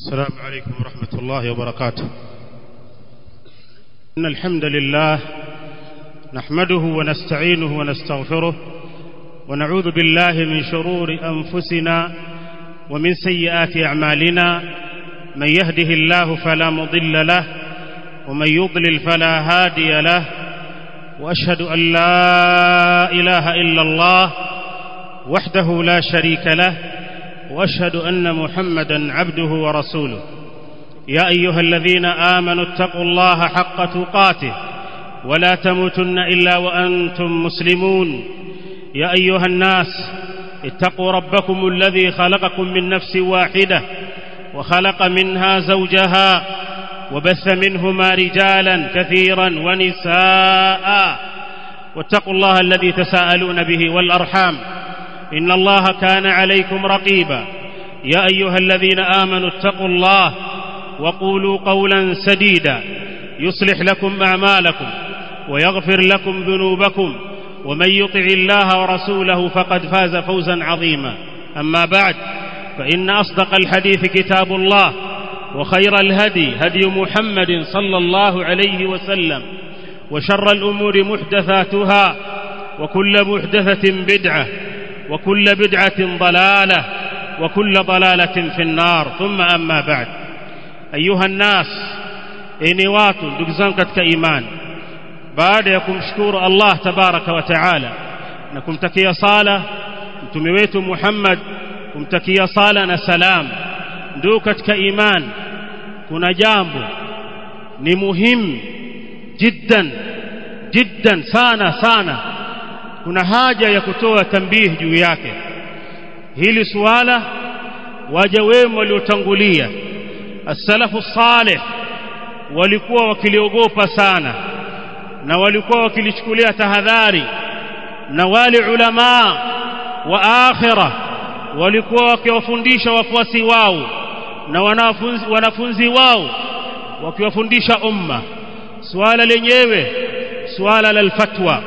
السلام عليكم ورحمة الله وبركاته إن الحمد لله نحمده ونستعينه ونستغفره ونعوذ بالله من شرور أنفسنا ومن سيئات أعمالنا من يهده الله فلا مضل له ومن يضلل فلا هادي له وأشهد أن لا إله إلا الله وحده لا شريك له واشهد ان محمدا عبده ورسوله يا ايها الذين امنوا اتقوا الله حق تقاته ولا تموتن الا وانتم مسلمون يا ايها الناس اتقوا ربكم الذي خلقكم من نفس واحده وخلق منها زوجها وبث منهما رجالا كثيرا ونساء واتقوا الله الذي تساءلون به والارحام ان الله كان عليكم رقيبا يا ايها الذين امنوا اتقوا الله وقولوا قولا سديدا يصلح لكم اعمالكم ويغفر لكم ذنوبكم ومن يطع الله ورسوله فقد فاز فوزا عظيما اما بعد فان اصدق الحديث كتاب الله وخير الهدي هدي محمد صلى الله عليه وسلم وشر الامور محدثاتها وكل محدثه بدعه وكل بدعة ضلالة وكل ضلالة في النار ثم أما بعد أيها الناس إني watu ndugu zangu katika imani baada ya kumshukuru Allah tabaraka wa taala na kumtakia sala mtume wetu Muhammad kumtakia sala na salam ndugu katika imani kuna jambo ni muhimu jiddan jiddan sana sana kuna haja ya kutoa tambihi juu yake hili suala waja wema waliotangulia as-salafu salih walikuwa wakiliogopa sana na walikuwa wakilichukulia tahadhari na wale ulama wa akhira walikuwa wakiwafundisha wafuasi wao na wanafunzi, wanafunzi wao wakiwafundisha umma suala lenyewe suala la fatwa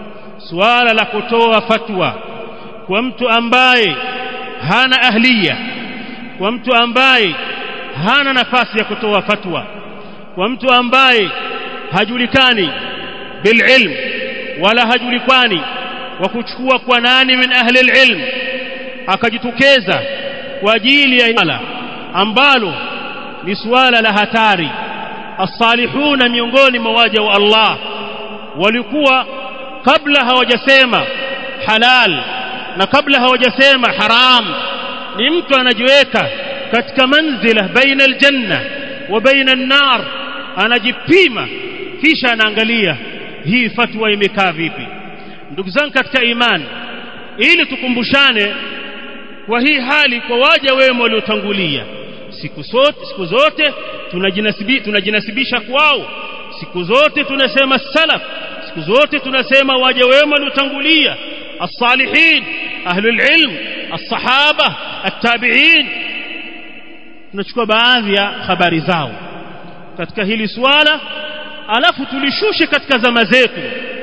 suala la kutoa fatwa kwa mtu ambaye hana ahliya kwa mtu ambaye hana nafasi ya kutoa fatwa kwa mtu ambaye hajulikani bililm wala hajulikani wa kuchukua kwa nani min ahli alilm akajitokeza kwa ajili ya suala ambalo ni suala la hatari as-salihuna miongoni mwa waja wa Allah walikuwa kabla hawajasema halal na kabla hawajasema haram ni mtu anajiweka katika manzila baina aljanna wa baina an-nar anajipima kisha anaangalia hii fatwa imekaa vipi ndugu zangu katika imani ili tukumbushane kwa hii hali kwa waja wema waliotangulia siku zote siku zote tunajinasibi, tunajinasibisha kwao siku zote tunasema salaf siku zote tunasema waja wema waliotangulia as-salihin ahlul ilm as-sahaba at-tabi'in tunachukua baadhi ya habari zao katika hili swala alafu tulishushe katika zama zetu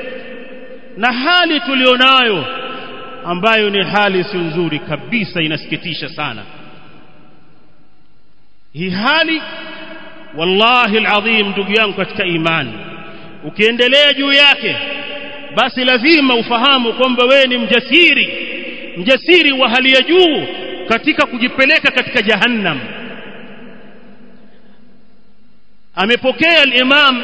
na hali tulionayo ambayo ni hali si nzuri kabisa inasikitisha sana hii hali wallahi alazim ndugu yangu katika imani ukiendelea juu yake basi lazima ufahamu kwamba wewe ni mjasiri mjasiri wa hali ya juu katika kujipeleka katika jahannam amepokea al-Imam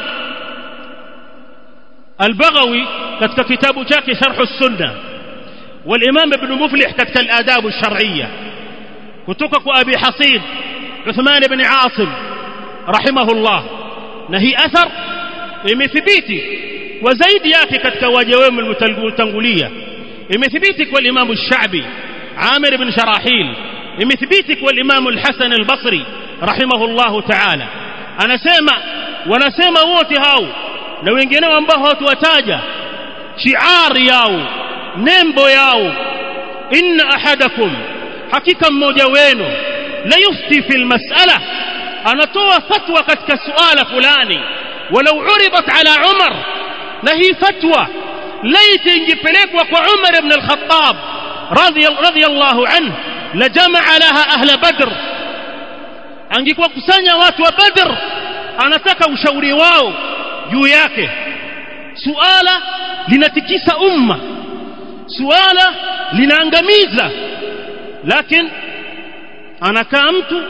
al-Baghawi katika kitabu chake Sharh as-Sunnah wal-Imam Ibn Muflih katika al-Adab ash-Shar'iyya kutoka kwa Abi Hasid Uthman ibn Asim rahimahullah na hii athar imethibiti kwa zaidi yake katika waja wema waliotangulia imethibiti kwa Imam al-Sha'bi Amir ibn Sharahil imethibiti kwa Imam al-Hasan al-Basri rahimahullah ta'ala anasema wanasema wote hao na wengineo ambao hawatuwataja shiari yao nembo yao inna ahadakum hakika mmoja wenu la yufti fil mas'ala anatoa fatwa katika suala fulani walau uridat ala umar na hii fatwa laiti ingepelekwa kwa umar ibn al-khattab radiyallahu anhu lajamaa laha ahla badr angekuwa kusanya watu wa Badr anataka ushauri wao juu yake suala linatikisa umma suala linaangamiza lakini anakaa mtu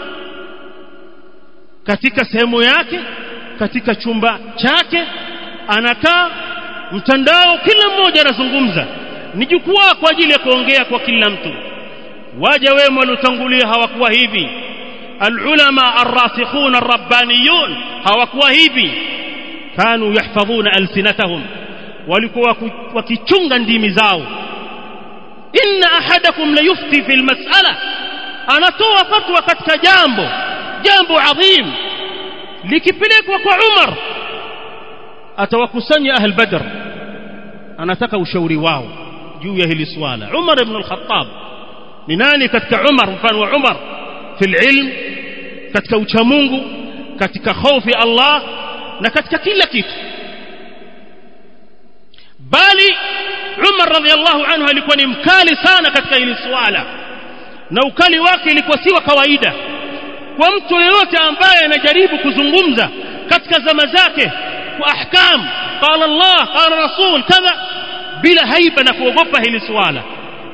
katika sehemu yake katika chumba chake anakaa mtandao kila mmoja anazungumza ni jukwaa kwa ajili ya kuongea kwa kila mtu waja wema waliotangulia hawakuwa hivi alulama arrasikhun arrabbaniyun hawakuwa hivi kanu yahfadhuna alsinatahum walikuwa wakichunga ndimi zao inna ahadakum la yufti fi almas'ala anatoa fatwa katika jambo jambo adhim likipelekwa kwa Umar atawakusanya ahl badr anataka ushauri wao juu ya hili swala Umar ibn al-Khattab ni nani katika Umar mfano wa Umar fil ilm katika uchamungu katika hofu ya Allah na katika kila kitu bali Umar radhiallahu anhu alikuwa ni mkali sana katika hili swala na ukali wake ilikuwa si wa kawaida kwa mtu yeyote ambaye anajaribu kuzungumza katika zama zake kwa ahkam qala Allah qala rasul kadha bila haiba na kuogopa hili swala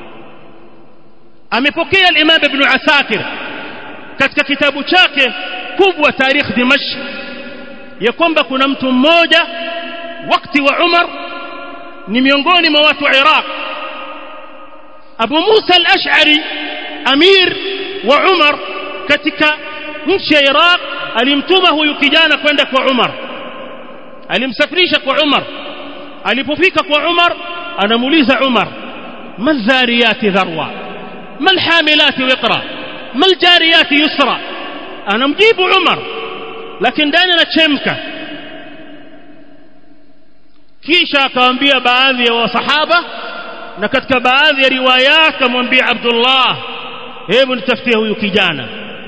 amepokea al-Imam Ibn Asakir katika kitabu chake kubwa Tarikh Dimashq ya kwamba kuna mtu mmoja wakati wa Umar ni miongoni mwa watu wa Iraq Abu Musa al-Ash'ari amir wa Umar katika nchi ya Iraq alimtuma huyu kijana kwenda kwa Umar alimsafirisha kwa Umar alipofika kwa Umar anamuuliza Umar madhariyati dharwa malhamilati wiqra maljariyati yusra anamjibu Umar lakini ndani anachemka kisha akawaambia baadhi ya wasahaba na katika baadhi ya riwaya akamwambia Abdullah hebu nitafutie huyu kijana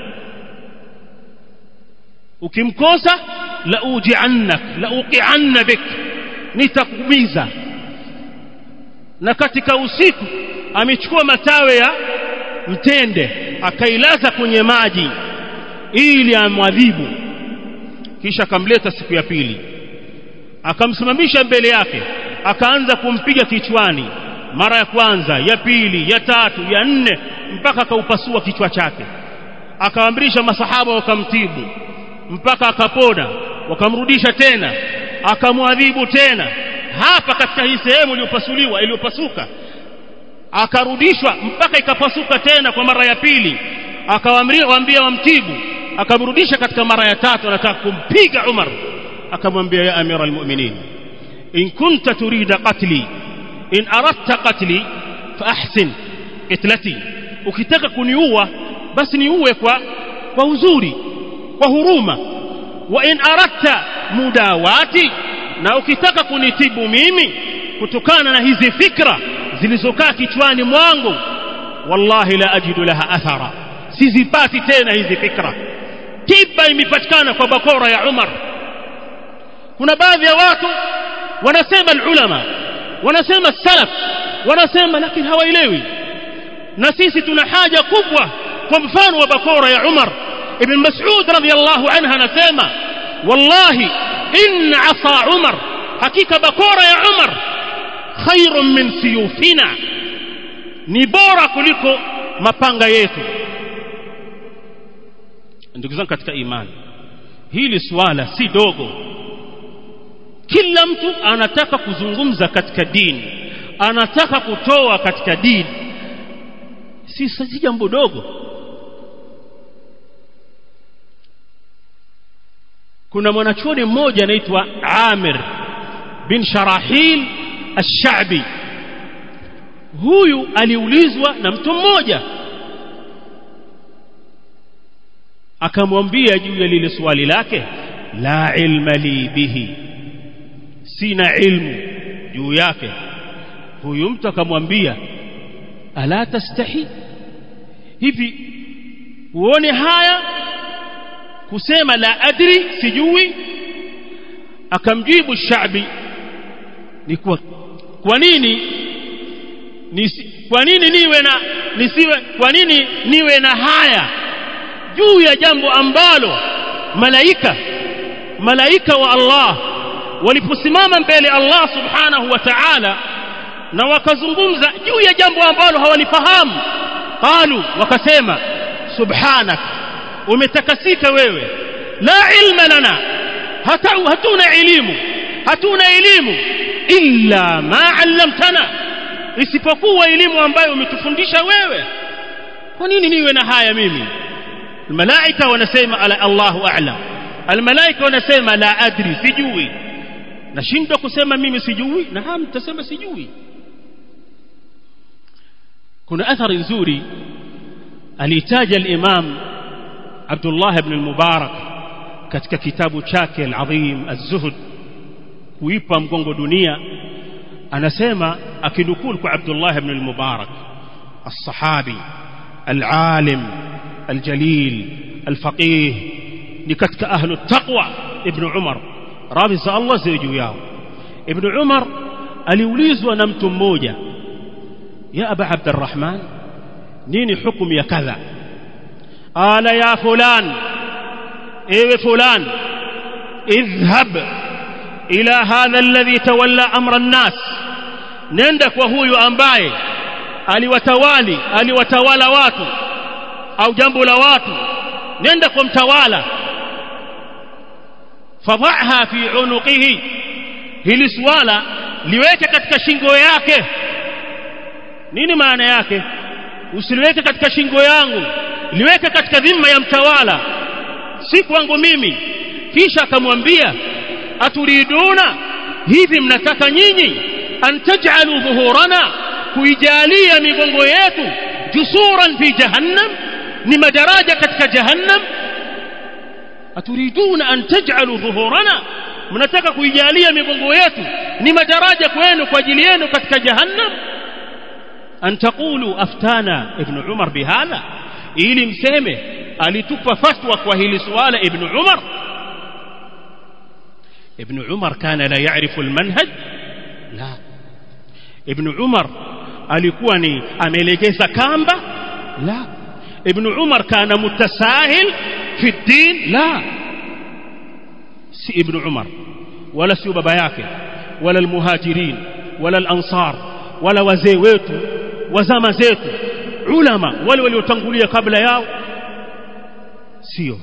ukimkosa la ujiannak la uqianna bik nitakumiza na katika usiku amechukua matawe ya mtende akailaza kwenye maji ili amwadhibu kisha akamleta siku ya pili akamsimamisha mbele yake akaanza kumpiga kichwani mara ya kwanza ya pili ya tatu ya nne mpaka akaupasua kichwa chake akaamrisha masahaba wakamtibu mpaka akapona wakamrudisha tena akamwadhibu tena hapa katika hii sehemu iliyopasuliwa iliyopasuka akarudishwa mpaka ikapasuka tena kwa mara ya pili akawaambia wamtibu akamrudisha katika mara ya tatu anataka kumpiga Umar akamwambia ya amira almu'minin in kunta turida qatli in aradta qatli fa ahsin qitlati ukitaka kuniua basi niue kwa kwa uzuri kwa huruma wa in aradta mudawati na ukitaka kunitibu mimi kutokana na hizi fikra zilizokaa kichwani mwangu wallahi la ajidu laha athara sizipati tena hizi fikra tiba imepatikana kwa bakora ya Umar kuna baadhi ya watu wanasema ulama wanasema salaf wanasema lakini hawaelewi na sisi tuna haja kubwa kwa mfano wa bakora ya Umar ibn Mas'ud radhiyallahu anha anasema wallahi in asa Umar hakika bakora ya Umar khairun min siyufina ni bora kuliko mapanga yetu ndugu zangu katika imani hili swala si dogo kila mtu anataka kuzungumza katika dini anataka kutoa katika dini si si jambo dogo kuna mwanachuoni mmoja anaitwa Amir bin Sharahil Ash-Sha'bi huyu aliulizwa na mtu mmoja akamwambia juu ya lile swali lake la ilma li bihi sina ilmu juu yake huyu mtu akamwambia ala tastahi hivi uone haya kusema la adri sijui akamjibu shabi ni kwa kwa nini nisi, kwa nini niwe na nisiwe kwa nini niwe na haya juu ya jambo ambalo malaika malaika wa Allah waliposimama mbele Allah subhanahu wa ta'ala na wakazungumza juu ya jambo ambalo hawalifahamu qalu wakasema subhanak umetakasika wewe la ilma lana hata hatuna elimu hatuna elimu illa ma 'allamtana isipokuwa elimu ambayo umetufundisha wewe kwa nini niwe na haya mimi الملائكه wanasema ala Allahu a'lam almalaika wanasema la adri sijui nashindwa kusema mimi sijui na hamu mtasema sijui kuna athari nzuri alitaja al-imam Abdullah ibn al-Mubarak katika kitabu chake al-azim az-zuhd kuipa mgongo dunia anasema akinukuu kwa Abdullah ibn al-Mubarak الصحابي العالم الجليل الفقيه ni katika ahlu taqwa ibn Umar radhi za Allah ziwe juu yao ibn Umar aliulizwa na mtu mmoja ya aba abdurrahman nini hukumu ya kadha ala ya fulan ewe fulan idhhab ila hadha alladhi tawalla amra an-nas nenda kwa huyu ambaye aliwatawali aliwatawala watu au jambo la watu nenda kwa mtawala fadhaha fi unuqihi hili swala liweke katika shingo yake nini maana yake usiliweke katika shingo yangu liweke katika dhima ya mtawala si kwangu mimi kisha akamwambia aturiduna hivi mnataka nyinyi an taj'alu dhuhurana kuijalia migongo yetu jusuran fi jahannam ni madaraja katika jahannam aturiduna an taj'alu dhuhurana mnataka kuijalia migongo yetu ni madaraja kwenu kwa ajili yenu katika jahannam an taqulu aftana ibn umar bihadha ili mseme alitupa fatwa kwa hili swala ibn umar ibn umar kana la ya'rifu almanhaj la ibn umar alikuwa ni amelegeza kamba la ibn umar kana mutasahil fi din la si ibn umar wala si baba yake wala almuhajirin wala alansar wala wazee wetu wazama zetu ulama wale waliotangulia kabla yao sio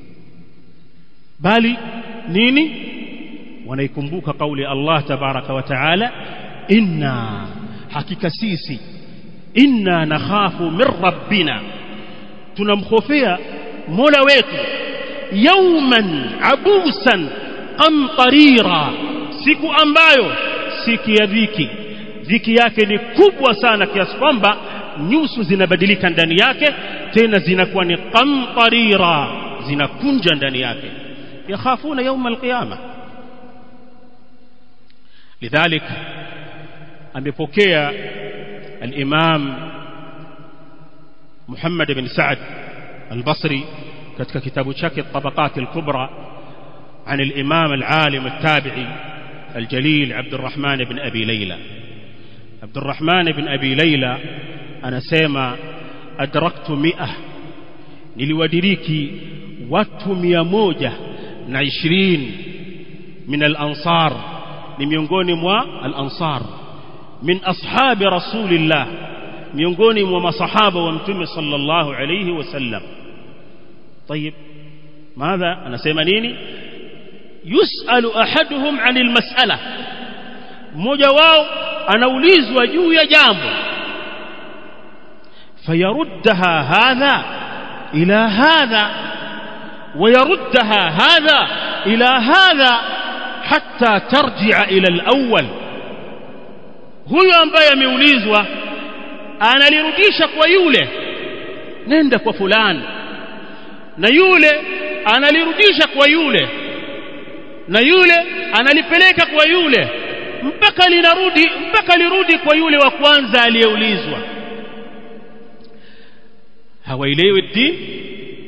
bali nini wanaikumbuka kauli Allah tabaraka wa taala inna hakika sisi inna nakhafu min rabbina tunamkhofea mola wetu yawman abusan qamtarira siku ambayo siku ya dhiki dhiki yake ni kubwa sana kiasi kwamba nyuso zinabadilika ndani yake tena zinakuwa ni qamtarira zinakunja ndani yake yakhafuna yawma alqiyama lidhalik amepokea al-imam Muhammad ibn Sa'd al-Basri katika kitabu chake Tabaqat al-Kubra عن الإمام العالم التابعي الجليل عبد الرحمن بن أبي ليلى عبد الرحمن بن أبي ليلى أنا سيما أدركت مئة niliwadiriki watu mia moja na ishirini min al-ansar ni miongoni mwa al-ansar min ashabi rasulillah miongoni mwa masahaba wa mtume sallallahu alayhi wasallam طيب ماذا anasema nini yusalu ahaduhum anil mas'ala mmoja wao anaulizwa juu ya jambo fayaruddaha hadha ila hadha ويردها هذا إلى هذا حتى ترجع إلى الأول huyo ambaye ameulizwa analirudisha kwa yule nenda kwa fulani na yule analirudisha kwa yule na yule analipeleka kwa yule mpaka linarudi mpaka lirudi kwa yule wa kwanza aliyeulizwa hawaelewi dini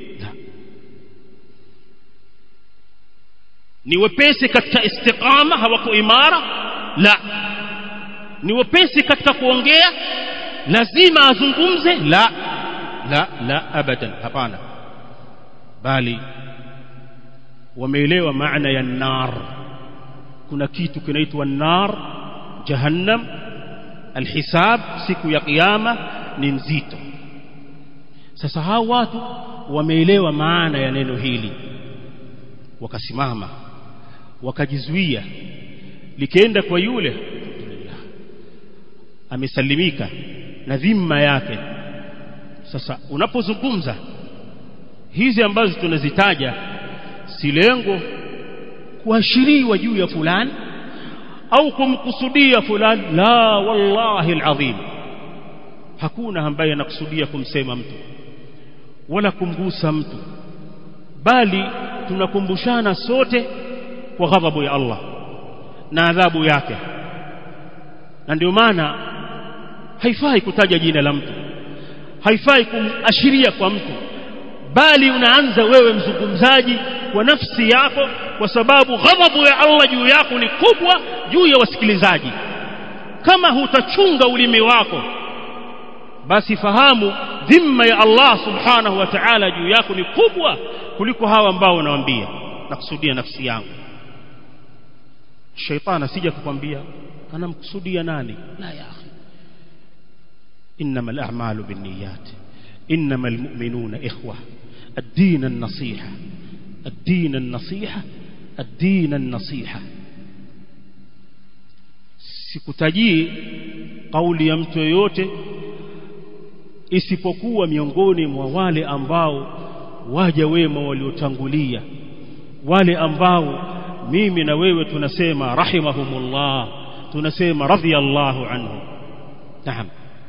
ni wepesi katika istiqama hawako imara la ni wepesi katika kuongea lazima azungumze la la la abadan hapana bali wameelewa maana ya nar kuna kitu kinaitwa nar jahannam alhisab siku ya kiyama ni nzito sasa hao watu wameelewa maana ya neno hili wakasimama wakajizuia likienda kwa yule alhamdulillah amesalimika na dhima yake sasa unapozungumza hizi ambazo tunazitaja si lengo kuashiriwa juu ya fulani au kumkusudia fulani la wallahi alazim hakuna ambaye anakusudia kumsema mtu wala kumgusa mtu bali tunakumbushana sote kwa ghadhabu ya Allah na adhabu yake na ndio maana haifai kutaja jina la mtu haifai kuashiria kwa mtu bali unaanza wewe mzungumzaji kwa nafsi yako kwa sababu ghadhabu ya Allah juu yako ni kubwa juu ya wasikilizaji kama hutachunga ulimi wako basi fahamu dhima ya Allah subhanahu wa ta'ala juu yako ni kubwa kuliko hawa ambao unawaambia nakusudia nafsi yangu shaitani asija kukwambia anamkusudia nani la ya akhi innamal a'malu binniyat innamal mu'minuna ikhwa ad-din an-nasiha ad-din an-nasiha ad-din an-nasiha sikutajii kauli ya mtu yoyote isipokuwa miongoni mwa wale ambao waja wema waliotangulia wale ambao mimi na wewe tunasema rahimahumullah tunasema radhiyallahu anhu naam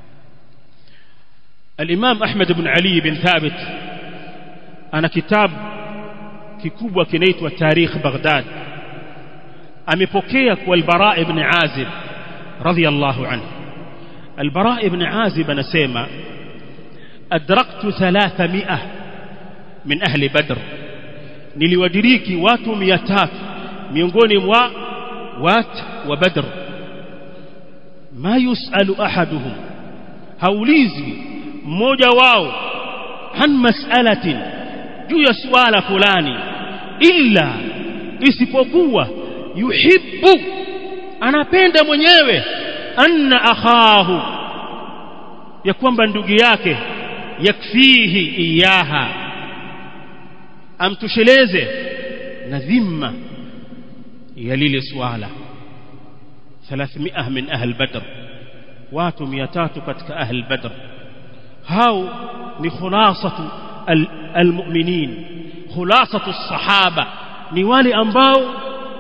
الإمام أحمد بن علي بن ثابت أنا كتاب kikubwa kinaitwa Tarikh Baghdad amepokea kwa al-Bara ibn Azib radhiyallahu anhu al-Bara ibn Azib anasema adraktu 300 min ahli Badr niliwadiriki watu 300 miongoni mwa watu wa Badr ma yusalu ahaduhum haulizwi mmoja wao an mas'alatin juu ya swala fulani illa isipokuwa yuhibbu anapenda mwenyewe anna akhahu ya kwamba ndugu yake yakfihi iyaha amtosheleze na dhimma ya lile swala 300 min ahli badr watu 300 katika ahli badr hao ni khulasatu almu'minin khulasatu as-sahaba ni wale ambao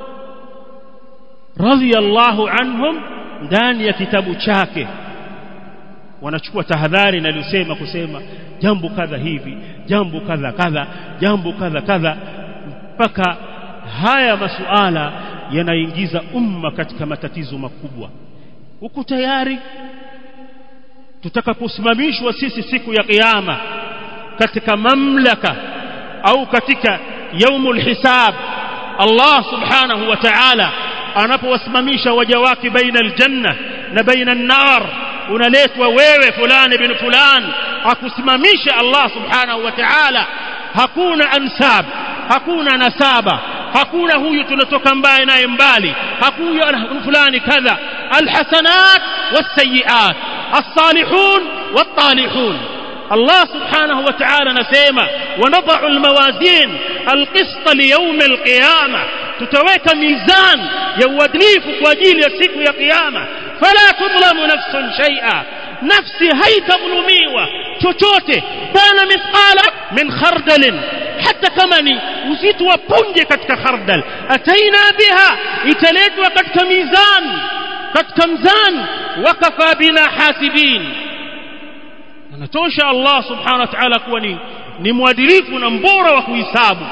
radhiyallahu anhum ndani ya kitabu chake wanachukua tahadhari na lusema kusema jambo kadha hivi jambo kadha kadha jambo kadha kadha mpaka haya masuala yanaingiza umma katika matatizo makubwa uko tayari tutakaposimamishwa sisi siku ya kiyama katika mamlaka au katika yaumul hisab Allah subhanahu wa ta'ala anapowasimamisha waja wake baina aljanna na baina an-nar unaletwa wewe fulani bin fulan akusimamisha Allah subhanahu wa ta'ala hakuna ansab hakuna nasaba hakuna huyu tunatoka mbali naye mbali hakuna fulani kadha alhasanat wasayiat الصالحون والطالحون الله سبحانه وتعالى نسيما ونضع الموازين القسط ليوم القيامة تتويك ميزان يودليف واجيل يسيك يا قيامة فلا تظلم نفس شيئا نفسي هي تظلميوة chochote kana mithqala min khardal hata kama ni uzito wa punje katika khardal ataina biha italetwa katika mizan katika mzan wakafa bina hasibin anatosha Allah subhanahu wa ta'ala kuwa ni ni mwadilifu na mbora wa kuhisabu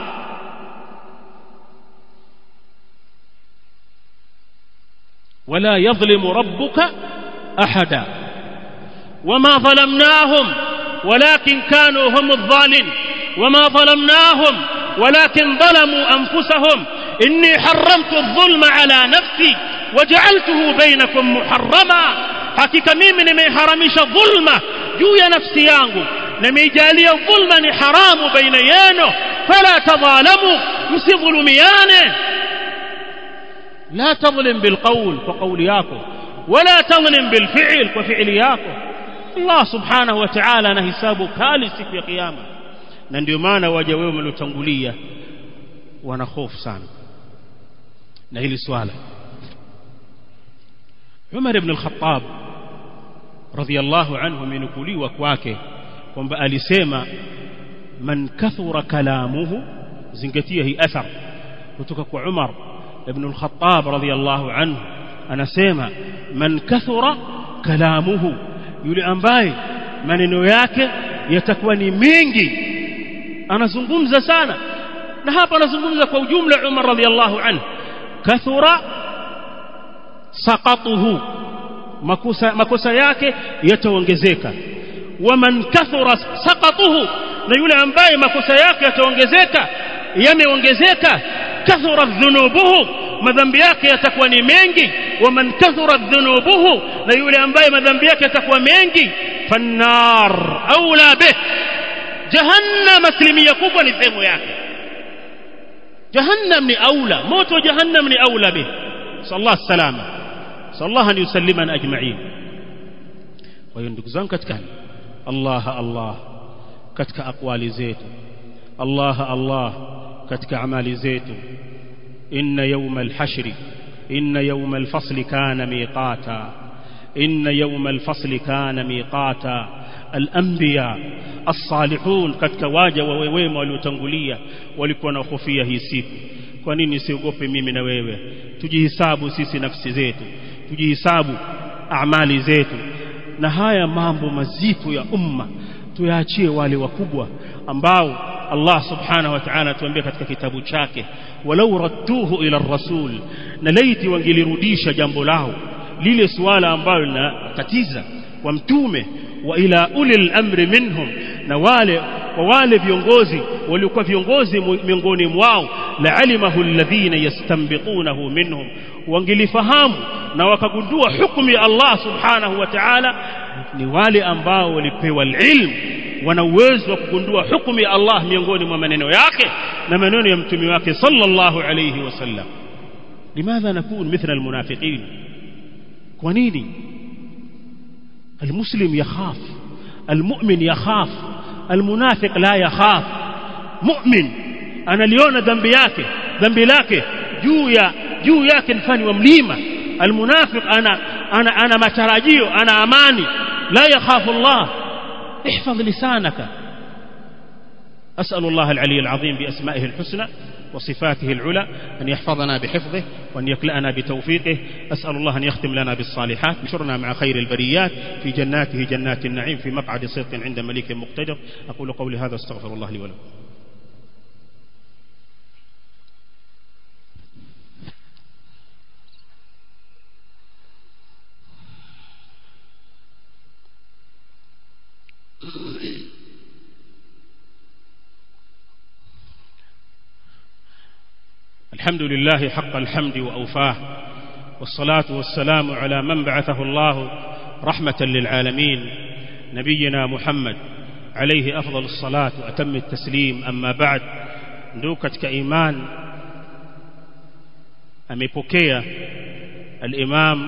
ولا يظلم ربك احدا وما ظلمناهم ولكن كانوا هم الظالمين وما ظلمناهم ولكن ظلموا انفسهم اني حرمت الظلم على نفسي وجعلته بينكم محرما hakika mimi nimeharamisha dhulma juu ya nafsi yangu na imeijalia dhulma ni haramu baina yenu fala tadhalamu msidhulumiane la tadhlim bilqawl kwa kauli yako wala tadhlim bilfi'l kwa fi'li yako Allah subhanahu wa ta'ala ana hisabu kali siku ya kiyama na ndio maana waja wao waliotangulia wana hofu sana na hili swala Umar ibn al-Khattab radhiyallahu anhu amenukuliwa kwake kwamba alisema man kathura kalamuhu zingatia hii athar kutoka kwa Umar ibn al-Khattab radhiyallahu anhu anasema man kathura kalamuhu yule ambaye maneno yake yatakuwa ni mengi anazungumza sana na hapa anazungumza kwa ujumla Umar radhiyallahu anhu kathura saqatuhu makosa makosa yake yataongezeka waman kathura saqatuhu na yule ambaye makosa yake yataongezeka yameongezeka kathura dhunubuhu madhambi yake yatakuwa ni mengi waman kathura dhunubuhu na yule ambaye madhambi yake yatakuwa mengi fannar aula bih jahannam asilimia kubwa ni sehemu yake jahannam ni aula moto jahannam ni aula bih sallallahu salama sallallahu an yusallimana ajma'in kwa hiyo ndugu zangu katika Allah Allah katika aqwali zetu Allah Allah katika amali zetu inna yawma al-hashri inna yawma al-fasli kana miqata inna yawma al-fasli kana miqata al-anbiya as-salihun katika waja wa wema waliotangulia walikuwa na hofia hii siku kwa nini siogope mimi na wewe tujihisabu sisi nafsi zetu tujihisabu amali zetu na haya mambo mazito ya umma tuyaachie wale wakubwa ambao Allah subhanahu wa ta'ala tuambia katika kitabu chake walau radduhu ila rasul na laiti wangelirudisha jambo lao lile suala ambalo linatatiza wa mtume wa ila ulil amri minhum na wale wa wale viongozi waliokuwa viongozi miongoni mwao la alimahu alladhina yastanbitunahu minhum wangelifahamu na wakagundua hukumu ya Allah subhanahu wa ta'ala ni wale ambao walipewa ilmu wana uwezo wa kugundua hukumu ya Allah miongoni mwa maneno yake na maneno ya mtume wake sallallahu alayhi wasallam limadha nakun mithla almunafiqin kwa nini المسلم يخاف المؤمن يخاف المنافق لا يخاف مؤمن analiona dhambi yake dhambi lake juu ya juu yake mfani wa mlima almunafiq ana ana ana matarajio ana amani la yakhafu Allah احفظ لسانك أسأل الله العلي العظيم بأسمائه الحسنى وصفاته العلى أن يحفظنا بحفظه وأن يكلأنا بتوفيقه أسأل الله أن يختم لنا بالصالحات نشرنا مع خير البريات في جناته جنات النعيم في مقعد صدق عند مليك مقتدر أقول قولي هذا استغفر الله لي ولكم الحمد لله حق الحمد وأوفاه والصلاة والسلام على من بعثه الله رحمة للعالمين نبينا محمد عليه أفضل الصلاة وأتم التسليم أما بعد ندوكت كإيمان أميبوكيا الإمام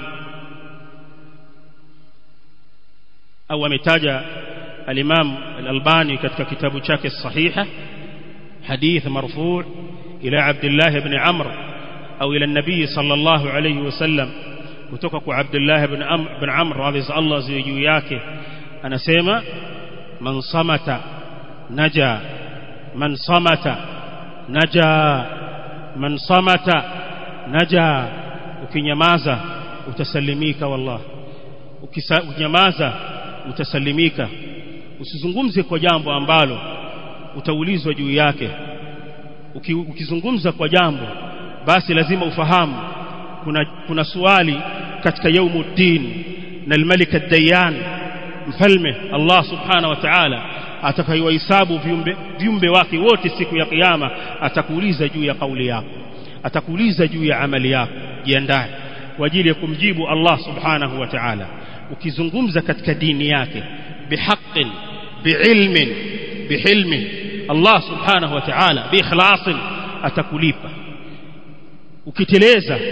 أو أمتاج الإمام الألباني كتك كتاب شاك الصحيحة حديث مرفوع إلى عبد الله بن عمرو أو إلى النبي صلى الله عليه وسلم kutoka عبد الله بن عمرو بن عمرو رضي الله زي juu yake anasema man samata naja man samata naja man samata naja ukinyamaza utasalimika wallah ukinyamaza utasalimika usizungumze kwa jambo ambalo utaulizwa juu yake ukizungumza kwa jambo basi lazima ufahamu kuna kuna swali katika yaumuddin na almalik ad-dayan mfalme Allah subhanahu wa ta'ala atakayewahesabu viumbe viumbe wake wote siku ya kiyama atakuuliza juu ya kauli yako atakuuliza juu ya amali yako jiandae kwa ajili ya kumjibu Allah subhanahu wa ta'ala ukizungumza katika dini yake bihaqqin biilmin bihilmin Allah subhanahu wa ta'ala biikhlasin atakulipa ukiteleza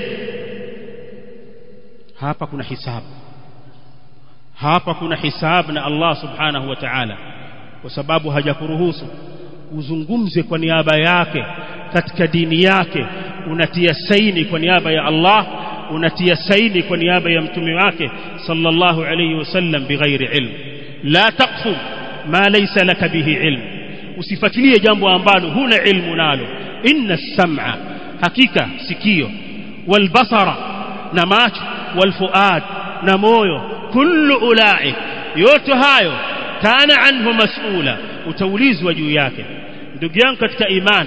hapa kuna hisabu hapa kuna hisabu na Allah subhanahu wa ta'ala kwa sababu hajakuruhusu uzungumze kwa niaba yake katika dini yake unatia saini kwa niaba ya Allah unatia saini kwa niaba ya mtume wake sallallahu alayhi wasallam bighairi ilm la taqfu ma laysa laka bihi ilm usifuatilie jambo ambalo huna ilmu nalo inna sam'a hakika sikio wal basara na macho wal fuad na moyo kullu ulaik yote hayo kana anhu mas'ula utaulizwa juu yake ndugu yangu katika imani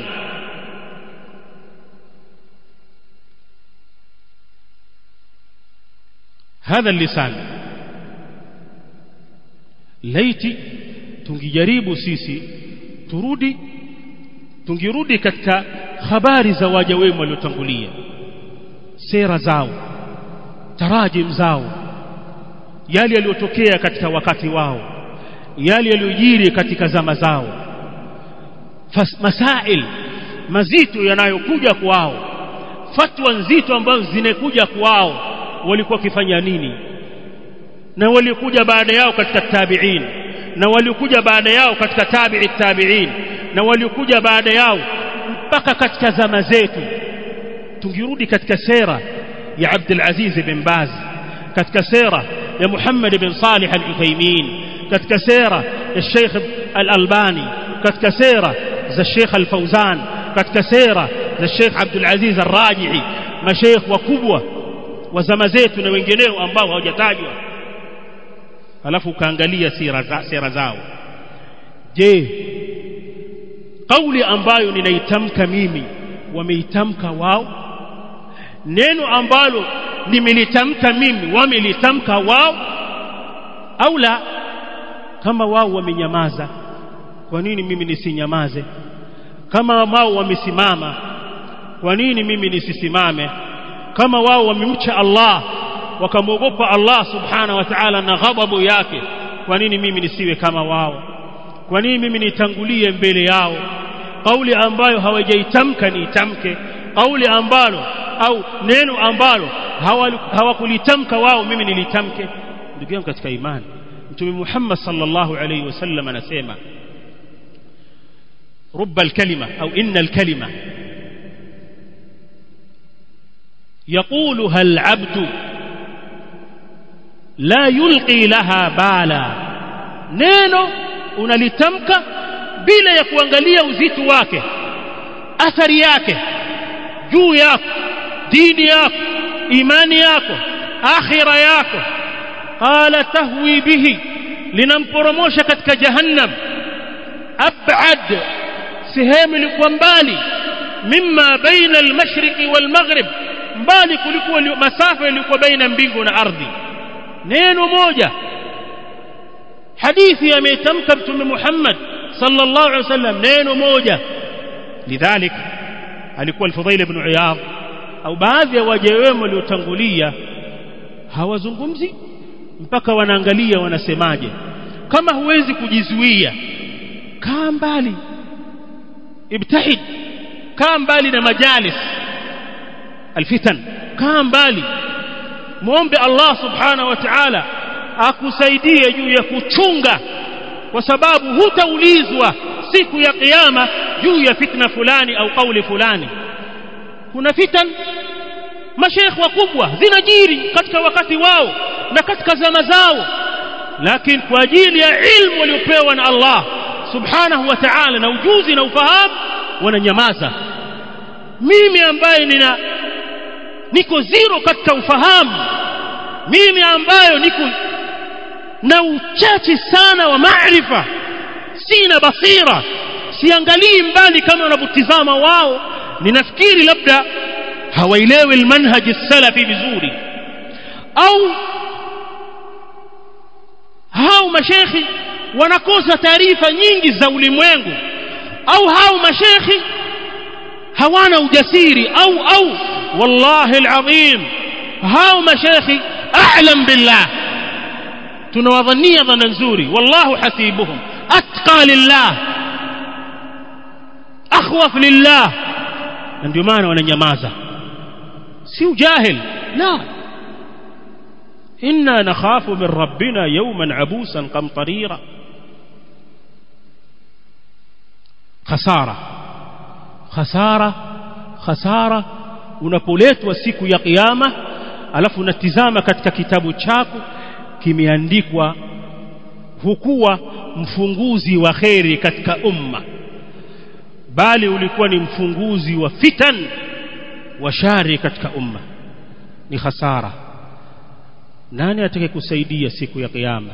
هذا اللسان laiti tungijaribu sisi turudi tungirudi katika habari za waja wema waliotangulia sera zao tarajim zao yale yaliyotokea katika wakati wao yale yaliyojiri katika zama zao masail mazito yanayokuja kwao fatwa nzito ambazo zinakuja kwao walikuwa wakifanya nini na waliokuja baada yao katika tabi'in na waliokuja baada yao katika tabi'i tabi'in na waliokuja baada yao mpaka katika zama zetu tungirudi katika sera ya Abdul Aziz bin Baz katika sera ya Muhammad bin Salih al-Uthaymeen katika sera ya Sheikh al-Albani katika sera za Sheikh al-Fawzan katika sera za Sheikh Abdul Aziz al-Raji'i mashaikh wakubwa wa zama zetu na wengineo ambao hawajatajwa alafu ukaangalia sera, za, sera zao je kauli ambayo ninaitamka mimi wameitamka wao neno ambalo nimelitamka mimi wamelitamka wao au la kama wao wamenyamaza kwa nini mimi nisinyamaze kama wao wamesimama kwa nini mimi nisisimame kama wao wamemcha Allah wakamwogopa Allah subhana wa ta'ala na ghadhabu yake kwa nini mimi nisiwe kama wao kwa nini mimi nitangulie mbele yao kauli ambayo hawajaitamka niitamke kauli ambalo au neno ambalo hawakulitamka wao mimi nilitamke ndugu yangu katika imani mtume Muhammad sallallahu alayhi wasallam anasema رب الكلمة أو إن الكلمة يقولها العبد لا يلقي لها بالا neno unalitamka bila ya kuangalia uzito wake athari yake juu yako dini yako imani yako akhira yako qala tahwi bihi linamporomosha katika jahannam ab'ad sehemu ilikuwa mbali mimma baina al-mashriqi wal-maghrib mbali kuliko masafa ilikuwa baina mbingu na ardhi neno moja hadithi ametamka mtume Muhammad sallallahu alaihi wasallam neno moja lidhalik alikuwa al-Fudhail ibn Iyad au baadhi ya waja wema waliotangulia hawazungumzi mpaka wanaangalia wanasemaje kama huwezi kujizuia kaa mbali ibtahid kaa mbali na majalis alfitan kaa mbali muombe Allah subhanahu wa ta'ala akusaidie juu ya kuchunga kwa sababu hutaulizwa siku ya kiyama juu ya fitna fulani au kauli fulani kuna fitan mashaikh wakubwa zinajiri katika wakati wao na katika zama zao lakini kwa ajili ya ilmu waliopewa na Allah subhanahu wa ta'ala na ujuzi na ufahamu wananyamaza mimi ambaye nina niko zero katika ufahamu mimi ambayo niko na uchache sana wa maarifa sina basira siangalii mbali kama wanavyotizama wao ninafikiri labda hawaelewi almanhaj salafi vizuri au hao mashekhi wanakosa taarifa nyingi za ulimwengu au hao mashekhi hawana ujasiri au au wallahi alazim hao mashekhi a'lam billah tunawadhania dhana nzuri wallahu hasibuhum atqa lillah akhwaf lillah na ndio maana wananyamaza si ujahil la inna nakhafu min rabbina yawman abusan qamtarira khasara khasara khasara unapoletwa siku ya kiyama alafu unatizama katika kitabu chako kimeandikwa hukuwa mfunguzi wa kheri katika umma bali ulikuwa ni mfunguzi wa fitan wa shari katika umma ni hasara nani atakayekusaidia siku ya kiyama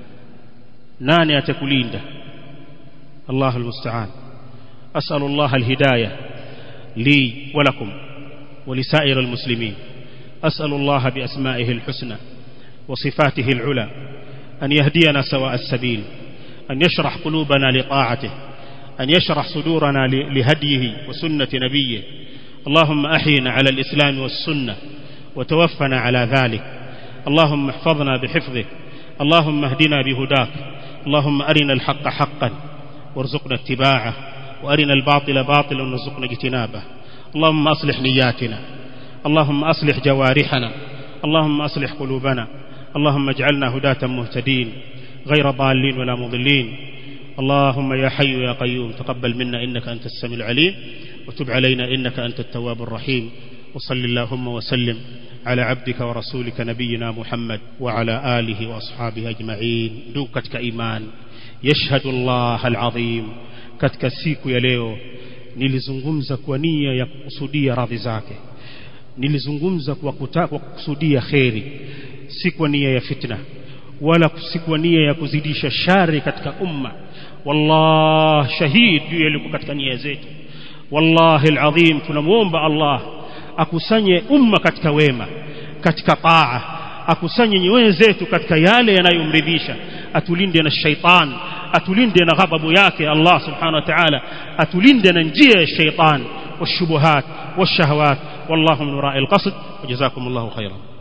nani atakulinda الله المستعان أسأل الله الهداية لي ولكم ولسائر المسلمين أسأل الله بأسمائه الحسنى وصفاته العلى أن يهدينا سواء السبيل أن يشرح قلوبنا لطاعته أن يشرح صدورنا لهديه وسنة نبيه اللهم أحينا على الإسلام والسنة وتوفنا على ذلك اللهم احفظنا بحفظك اللهم اهدنا بهداك اللهم أرنا الحق حقا وارزقنا اتباعه وأرنا الباطل باطلا وارزقنا اجتنابه اللهم أصلح نياتنا اللهم أصلح جوارحنا اللهم أصلح قلوبنا اللهم اجعلنا هداة مهتدين غير ضالين ولا مضلين اللهم يا حي يا قيوم تقبل منا إنك أنت السميع العليم وتب علينا إنك أنت التواب الرحيم وصل اللهم وسلم على عبدك ورسولك نبينا محمد وعلى آله وأصحابه أجمعين دوكتك إيمان يشهد الله العظيم katika siku ya leo nilizungumza kwa nia ya kukusudia radhi zake nilizungumza kwa kutaka kwa kukusudia kheri si kwa nia ya fitna wala si kwa nia ya kuzidisha shari katika umma wallah shahid juu yaliko katika nia zetu wallahi alazim tunamuomba Allah akusanye umma katika wema katika taa akusanye nyoyo zetu katika yale yanayomridhisha atulinde na shaitan atulinde na ghadhabu yake Allah subhanahu wa ta'ala atulinde na njia ya shaitan والشبهات والشهوات والله من وراء القصد وجزاكم الله خيرا